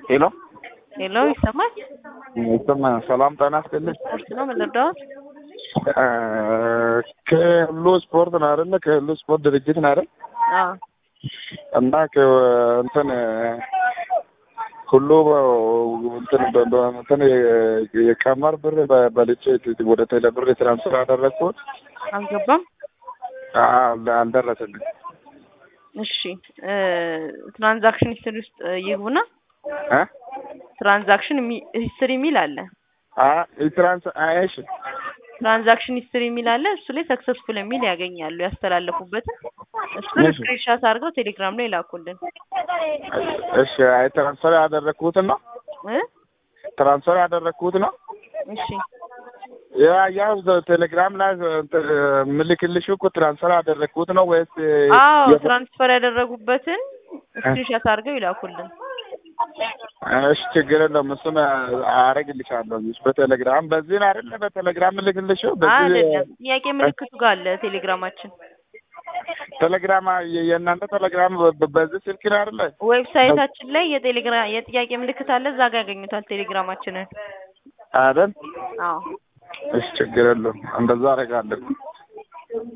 ሄሎ ሄሎ ይሰማል? ይሰማል። ሰላም ጤና ይስጥልኝ። ስፖርት ነው የምንረዳው? እ ከሁሉ ስፖርት ነው አይደለ? ከሁሉ ስፖርት ድርጅት ነው አይደል? አዎ እና እንትን ሁሉ እንትን በ- በ- እንትን የ- የቀመር ብር በ- በልቼ ወደ ቴሌ ብር ትራንስፈር ያደረግኩት አልገባም። አል- አልደረሰልኝ። እሺ እ ትራንዛክሽን ሂስትሪ ውስጥ ይግቡና እ ትራንዛክሽን ሂስትሪ የሚል አለ። አ የትራንስ አይሽ ትራንዛክሽን ሂስትሪ የሚል አለ። እሱ ላይ ሰክሰስፉል የሚል ያገኛሉ ያስተላለፉበትን። እሱን እሺ። ስክሪንሻት አድርገው ቴሌግራም ላይ ላኩልን እሺ፣ አይ ትራንስፈር ያደረግኩት ነው እ ትራንስፈር ያደረግኩት ነው እሺ ያ ያው ቴሌግራም ላይ እንትን ምልክልሽ እኮ ትራንስፈር ያደረግኩት ነው ወይስ አዎ የ- ትራንስፈር ያደረጉበትን ስክሪንሻት አድርገው ይላኩልን። እሺ ችግር የለውም። እሱን አረግልሻለሁ በቴሌግራም በዚህ ነው አይደለ? በቴሌግራም ምልክልሽ በዚህ አይደለም ጥያቄ ምልክቱ ጋር አለ ቴሌግራማችን ቴሌግራም የ- የእናንተ ቴሌግራም በ- በዚህ ስልክ ነው አይደለ? ዌብሳይታችን ላይ የቴሌግራም የጥያቄ ምልክት አለ። እዛ ጋር ያገኙታል ቴሌግራማችንን። አይደል? አዎ እሺ ችግር የለውም። እንደዛ አደርጋለሁ።